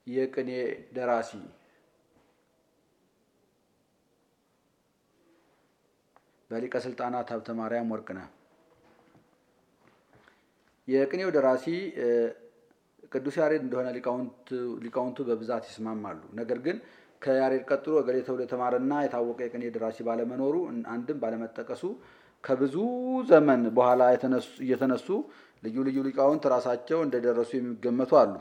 የቅኔ ደራሲ በሊቀ ስልጣናት ሀብተ ማርያም ወርቅነህ። የቅኔው ደራሲ ቅዱስ ያሬድ እንደሆነ ሊቃውንቱ በብዛት ይስማማሉ። ነገር ግን ከያሬድ ቀጥሎ እገሌ ተብሎ የተማረና የታወቀ የቅኔ ደራሲ ባለመኖሩ አንድም ባለመጠቀሱ ከብዙ ዘመን በኋላ እየተነሱ ልዩ ልዩ ሊቃውንት ራሳቸው እንደደረሱ የሚገመቱ አሉ።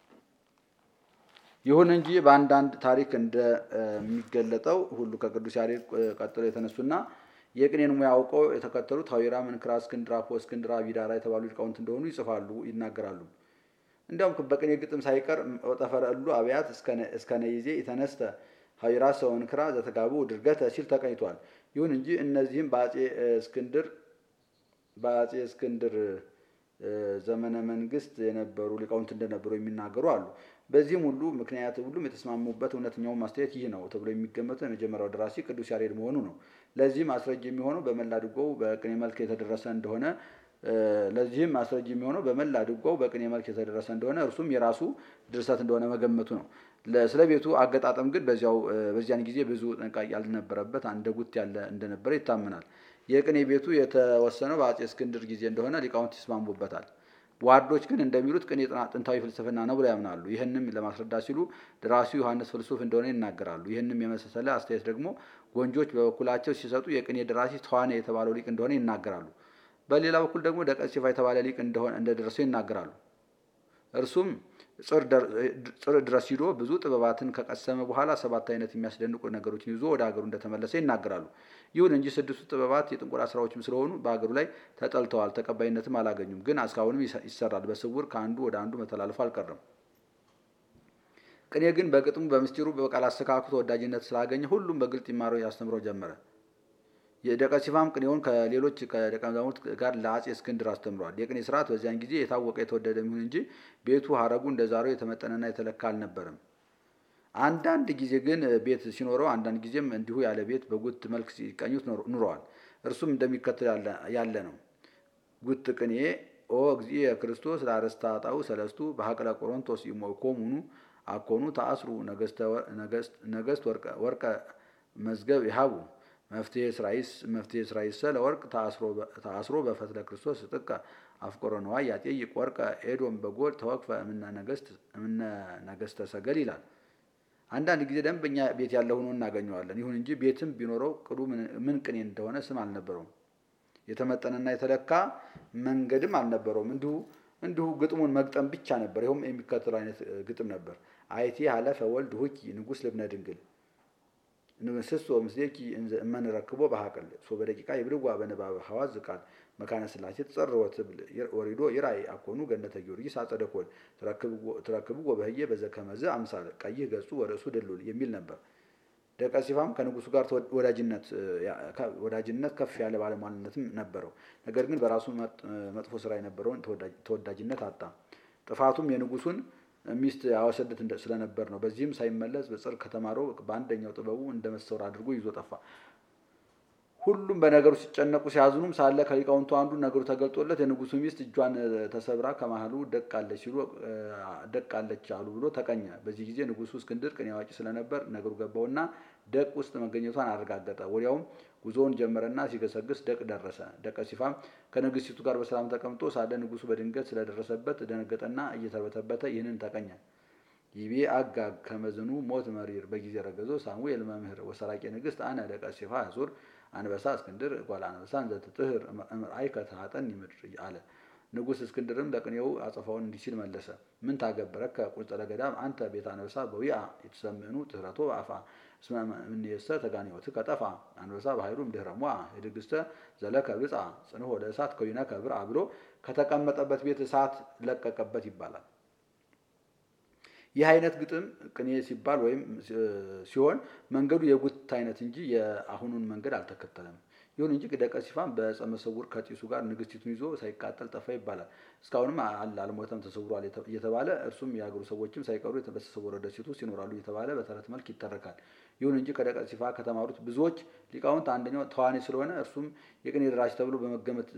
ይሁን እንጂ በአንዳንድ ታሪክ እንደሚገለጠው ሁሉ ከቅዱስ ያሬድ ቀጥሎ የተነሱና የቅኔን ሙያ አውቀው የተከተሉት ሀዊራ፣ መንክራ፣ እስክንድራ፣ ፖ እስክንድራ፣ ቢዳራ የተባሉ ሊቃውንት እንደሆኑ ይጽፋሉ፣ ይናገራሉ። እንዲያውም በቅኔ ግጥም ሳይቀር ወጠፈረ እሉ አብያት እስከ ነይዜ የተነስተ ሀዊራ ሰው መንክራ ዘተጋቡ ድርገተ ሲል ተቀኝቷል። ይሁን እንጂ እነዚህም በአጼ እስክንድር በአጼ እስክንድር ዘመነ መንግስት የነበሩ ሊቃውንት እንደነበሩ የሚናገሩ አሉ። በዚህም ሁሉ ምክንያት ሁሉም የተስማሙበት እውነተኛው ማስተያየት ይህ ነው ተብሎ የሚገመተው የመጀመሪያው ደራሲ ቅዱስ ያሬድ መሆኑ ነው። ለዚህም አስረጅ የሚሆነው በመላ ድጓው በቅኔ መልክ የተደረሰ እንደሆነ ለዚህም አስረጅ የሚሆነው በመላ ድጓው በቅኔ መልክ የተደረሰ እንደሆነ እርሱም የራሱ ድርሰት እንደሆነ መገመቱ ነው። ስለ ቤቱ አገጣጠም ግን በዚያው በዚያን ጊዜ ብዙ ጥንቃቄ ያልነበረበት አንደ ጉት ያለ እንደነበረ ይታመናል። የቅኔ ቤቱ የተወሰነው በአጼ እስክንድር ጊዜ እንደሆነ ሊቃውንት ይስማሙበታል። ዋርዶች ግን እንደሚሉት ቅኔ ጥንታዊ ፍልስፍና ነው ብለው ያምናሉ። ይህንም ለማስረዳት ሲሉ ደራሲው ዮሐንስ ፍልሱፍ እንደሆነ ይናገራሉ። ይህንም የመሰለ አስተያየት ደግሞ ጎንጆች በበኩላቸው ሲሰጡ የቅኔ ደራሲ ተዋኔ የተባለው ሊቅ እንደሆነ ይናገራሉ። በሌላ በኩል ደግሞ ደቀሲፋ የተባለ ሊቅ እንደሆነ እንደደረሰው ይናገራሉ። እርሱም ጽር ድረስ ሂዶ ብዙ ጥበባትን ከቀሰመ በኋላ ሰባት አይነት የሚያስደንቁ ነገሮችን ይዞ ወደ ሀገሩ እንደተመለሰ ይናገራሉ። ይሁን እንጂ ስድስቱ ጥበባት የጥንቆላ ስራዎችም ስለሆኑ በሀገሩ ላይ ተጠልተዋል፣ ተቀባይነትም አላገኙም። ግን እስካሁንም ይሰራል። በስውር ከአንዱ ወደ አንዱ መተላለፉ አልቀረም። ቅኔ ግን በግጥሙ በምስጢሩ በቃል አስተካክሎ ተወዳጅነት ስላገኘ ሁሉም በግልጥ ይማረው ያስተምረው ጀመረ። የደቀሲፋም ቅኔውን ከሌሎች ከደቀ መዛሙርት ጋር ለአጼ እስክንድር አስተምሯል። የቅኔ ስርዓት በዚያን ጊዜ የታወቀ የተወደደ የሚሆን እንጂ ቤቱ ሀረጉ እንደ ዛሬው የተመጠነና የተለካ አልነበረም። አንዳንድ ጊዜ ግን ቤት ሲኖረው፣ አንዳንድ ጊዜም እንዲሁ ያለ ቤት በጉት መልክ ሲቀኙት ኑረዋል። እርሱም እንደሚከተል ያለ ነው። ጉት ቅኔ ኦ እግዚእ ክርስቶስ ለአርእስተ ኃጣውእ ሰለስቱ በሀቅለ ቆሮንቶስ ይሞኮሙኑ አኮኑ ተአስሩ ነገስት ወርቀ መዝገብ ይሃቡ መፍትሄ ስራይስ መፍትሄ ስራይሰ ለወርቅ ተአስሮ በፈትለ ክርስቶስ ጥቀ አፍቆረ ነዋይ ያጤይቅ ወርቀ ኤዶም በጎል ተወክፈ እምነ ነገስተ ሰገል ይላል። አንዳንድ ጊዜ ደንበኛ ቤት ያለ ሆኖ እናገኘዋለን። ይሁን እንጂ ቤትም ቢኖረው ቅዱ ምን ቅኔ እንደሆነ ስም አልነበረውም። የተመጠነና የተለካ መንገድም አልነበረውም። እንዲሁ እንዲሁ ግጥሙን መግጠም ብቻ ነበር። ይኸውም የሚከተለው አይነት ግጥም ነበር። አይቲ ሀለፈ ወልድ ሁኪ ንጉስ ልብነ ድንግል ንስሶ ምስሌኪ እመንረክቦ በሀቅል ሶ በደቂቃ የብልዋ በንባብ ሐዋዝ ቃል መካነ ስላሴ ተጸርወ ትብል ወሪዶ ይራይ አኮኑ ገነተ ጊዮርጊስ አጸደ ኮል ትረክብዎ በህየ በዘከመዝ አምሳል ቀይህ ገጹ ወርእሱ ድሉል የሚል ነበር። ደቀሲፋም ከንጉሱ ጋር ወዳጅነት ከፍ ያለ ባለሟልነትም ነበረው። ነገር ግን በራሱ መጥፎ ስራ የነበረውን ተወዳጅነት አጣ። ጥፋቱም የንጉሱን ሚስት ያወሰድት ስለነበር ነው። በዚህም ሳይመለስ በጽር ከተማረው በአንደኛው ጥበቡ እንደ መሰወር አድርጎ ይዞ ጠፋ። ሁሉም በነገሩ ሲጨነቁ ሲያዝኑም ሳለ ከሊቃውንቱ አንዱ ነገሩ ተገልጦለት የንጉሱ ሚስት እጇን ተሰብራ ከመሃሉ ደቃለች ሲሉ ደቃለች አሉ ብሎ ተቀኘ። በዚህ ጊዜ ንጉሱ እስክንድር ቅኔ አዋቂ ስለነበር ነገሩ ገባውና ደቅ ውስጥ መገኘቷን አረጋገጠ። ወዲያውም ጉዞውን ጀመረና ሲገሰግስ ደቅ ደረሰ። ደቀ ሲፋም ከንግስቲቱ ጋር በሰላም ተቀምጦ ሳለ ንጉሱ በድንገት ስለደረሰበት ደነገጠና እየተርበተበተ ይህንን ተቀኘ። ይቤ አጋግ ከመዝኑ ሞት መሪር በጊዜ ረገዞ ሳሙኤል መምህር ወሰራቂ ንግስት አነ ደቀ ሲፋ ያዙር አንበሳ እስክንድር ጓል አንበሳ እንዘትጥህር እምርአይ ከተሃጠን ይምድር አለ። ንጉስ እስክንድርም ለቅኔው አጸፋውን እንዲህ ሲል መለሰ። ምን ታገብረከ ቁልጸለ ገዳም አንተ ቤተ አንበሳ በዊአ የተሰምዕኑ ትህረቶ አፋ እስመ እምኔሰ ተጋኔወት ከጠፋ አንበሳ በኃይሉም ድህረ ሟ የድግስተ ዘለከ ብጻ ጽንሖ ለእሳት ከዊነከ ብርአ ብሎ ከተቀመጠበት ቤት እሳት ለቀቀበት ይባላል። ይህ አይነት ግጥም ቅኔ ሲባል ወይም ሲሆን መንገዱ የጉት አይነት እንጂ የአሁኑን መንገድ አልተከተለም። ይሁን እንጂ ደቀ ሲፋም በዕፀ መሰውር ከጢሱ ጋር ንግስቲቱን ይዞ ሳይቃጠል ጠፋ ይባላል። እስካሁንም አለ አልሞተም ተሰውሯል እየተባለ እርሱም የሀገሩ ሰዎችም ሳይቀሩ በተሰወረ ደሴት ውስጥ ይኖራሉ እየተባለ በተረት መልክ ይተረካል። ይሁን እንጂ ከደቀ ሲፋ ከተማሩት ብዙዎች ሊቃውንት አንደኛው ተዋኔ ስለሆነ እርሱም የቅኔ ደራሲ ተብሎ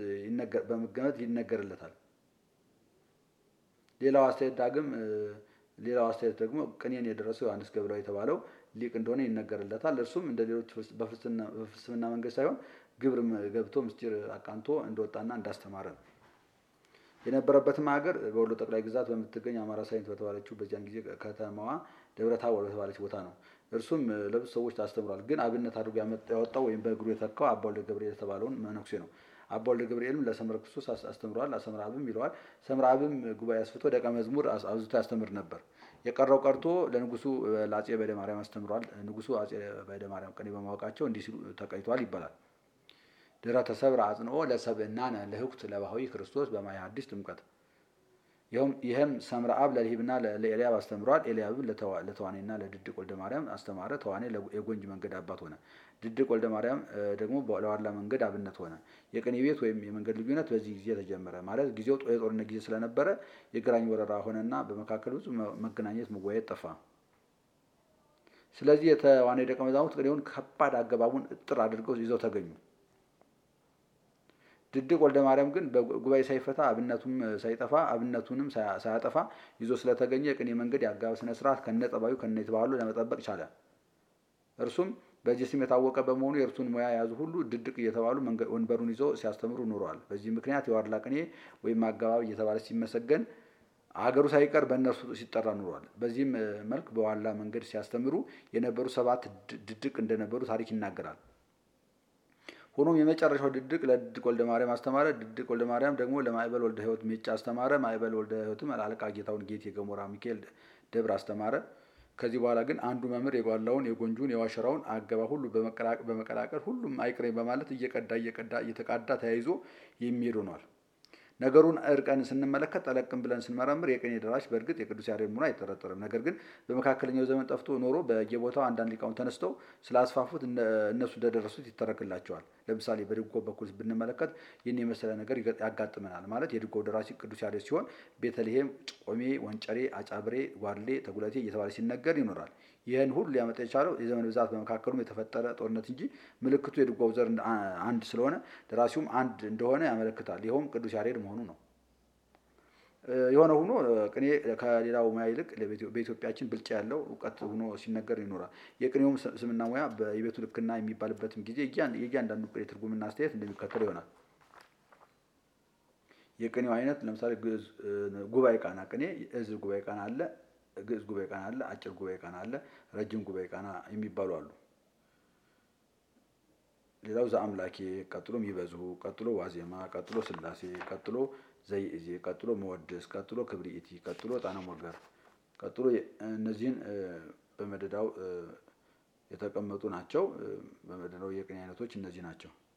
በመገመት ይነገርለታል። ሌላው አስተያየት ዳግም ሌላው አስተያየት ደግሞ ቅኔን የደረሰው ዮሐንስ ገብረው የተባለው ሊቅ እንደሆነ ይነገርለታል። እርሱም እንደ ሌሎች በፍልስፍና መንገድ ሳይሆን ግብር ገብቶ ምስጢር አቃንቶ እንደወጣና እንዳስተማረ ነው። የነበረበትም ሀገር በወሎ ጠቅላይ ግዛት በምትገኝ አማራ ሳይንት በተባለችው በዚያን ጊዜ ከተማዋ ደብረ ታቦር በተባለች ቦታ ነው። እርሱም ለብዙ ሰዎች አስተምሯል። ግን አብነት አድርጎ ያወጣው ወይም በእግሩ የተካው አባ ወልደ ገብርኤል የተባለውን መነኩሴ ነው። አባ ወልደ ገብርኤልም ለሰምረ ክርስቶስ አስተምሯል። ሰምረ አብም ይለዋል። ሰምረ አብም ጉባኤ አስፍቶ ደቀ መዝሙር አብዝቶ ያስተምር ነበር። የቀረው ቀርቶ ለንጉሱ ለአጼ በደ ማርያም አስተምሯል። ንጉሱ አጼ በደ ማርያም ቅኔ በማወቃቸው እንዲህ ሲሉ ተቀይቷል ይባላል። ድረ ተሰብረ አጽንኦ ለሰብእናነ ለህኩት ለባህዊ ክርስቶስ በማየ ሐዲስ ጥምቀት። ይህም ሰምረ አብ ለልሂብና ለኤልያብ አስተምሯል። ኤልያብም ለተዋኔና ለድድቅ ወልደ ማርያም አስተማረ። ተዋኔ የጎንጅ መንገድ አባት ሆነ። ድድቅ ወልደ ማርያም ደግሞ ለዋላ መንገድ አብነት ሆነ። የቅኔ ቤት ወይም የመንገድ ልዩነት በዚህ ጊዜ ተጀመረ። ማለት ጊዜው የጦርነት ጊዜ ስለነበረ የግራኝ ወረራ ሆነና በመካከል ብዙ መገናኘት መወያየት ጠፋ። ስለዚህ የተዋኔ ደቀ መዛሙርት ቅኔውን ከባድ አገባቡን እጥር አድርገው ይዘው ተገኙ። ድድቅ ወልደ ማርያም ግን በጉባኤ ሳይፈታ አብነቱም ሳይጠፋ አብነቱንም ሳያጠፋ ይዞ ስለተገኘ የቅኔ መንገድ የአገባብ ስነ ስርዓት ከነ ጠባዩ ከነ የተባሉ ለመጠበቅ ቻለ። እርሱም በዚህ ስም የታወቀ በመሆኑ የእርሱን ሙያ የያዙ ሁሉ ድድቅ እየተባሉ ወንበሩን ይዘው ሲያስተምሩ ኑረዋል። በዚህ ምክንያት የዋርላ ቅኔ ወይም አገባብ እየተባለ ሲመሰገን አገሩ ሳይቀር በእነርሱ ሲጠራ ኑሯል። በዚህም መልክ በዋላ መንገድ ሲያስተምሩ የነበሩ ሰባት ድድቅ እንደነበሩ ታሪክ ይናገራል። ሆኖም የመጨረሻው ድድቅ ለድድቅ ወልደ ማርያም አስተማረ። ድድቅ ወልደ ማርያም ደግሞ ለማዕበል ወልደ ሕይወት ሜጫ አስተማረ። ማዕበል ወልደ ሕይወትም አለቃ ጌታውን ጌት የገሞራ ሚካኤል ደብር አስተማረ። ከዚህ በኋላ ግን አንዱ መምህር የጓላውን፣ የጎንጁን፣ የዋሸራውን አገባ ሁሉ በመቀላቀል ሁሉም አይቅሬ በማለት እየቀዳ እየቀዳ እየተቃዳ ተያይዞ የሚሄድ ሆኗል። ነገሩን እርቀን ስንመለከት ጠለቅም ብለን ስንመረምር የቅኔ ደራሽ በእርግጥ የቅዱስ ያሬድ መሆኑ አይጠረጠርም። ነገር ግን በመካከለኛው ዘመን ጠፍቶ ኖሮ በየቦታው አንዳንድ ሊቃውን ተነስተው ስላስፋፉት እነሱ እንደደረሱት ይተረክላቸዋል። ለምሳሌ በድጓ በኩል ብንመለከት ይህን የመሰለ ነገር ያጋጥመናል። ማለት የድጓው ደራሲ ቅዱስ ያሬድ ሲሆን ቤተልሔም፣ ጮሜ፣ ወንጨሬ፣ አጫብሬ፣ ጓድሌ፣ ተጉለቴ እየተባለ ሲነገር ይኖራል። ይህን ሁሉ ሊያመጣ የቻለው የዘመን ብዛት በመካከሉም የተፈጠረ ጦርነት እንጂ ምልክቱ የድጓው ዘር አንድ ስለሆነ ደራሲውም አንድ እንደሆነ ያመለክታል። ይኸውም ቅዱስ ያሬድ መሆኑ ነው። የሆነ ሆኖ ቅኔ ከሌላው ሙያ ይልቅ በኢትዮጵያችን ብልጫ ያለው እውቀት ሆኖ ሲነገር ይኖራል። የቅኔውም ስምና ሙያ የቤቱ ልክና የሚባልበትም ጊዜ የእያንዳንዱ ቅኔ ትርጉምና አስተያየት እንደሚከተለው ይሆናል። የቅኔው አይነት ለምሳሌ ግዕዝ ጉባኤ ቃና ቅኔ እዝ ጉባኤ ቃና አለ ግዕዝ ጉባኤ ቃና አለ፣ አጭር ጉባኤ ቃና አለ፣ ረጅም ጉባኤ ቃና የሚባሉ አሉ። ሌላው ዘአምላኬ፣ ቀጥሎ ሚበዙ፣ ቀጥሎ ዋዜማ፣ ቀጥሎ ስላሴ፣ ቀጥሎ ዘይእዜ፣ ቀጥሎ መወድስ፣ ቀጥሎ ክብሪኢቲ፣ ቀጥሎ ጣና ሞገር፣ ቀጥሎ እነዚህን በመደዳው የተቀመጡ ናቸው። በመደዳው የቅኔ አይነቶች እነዚህ ናቸው።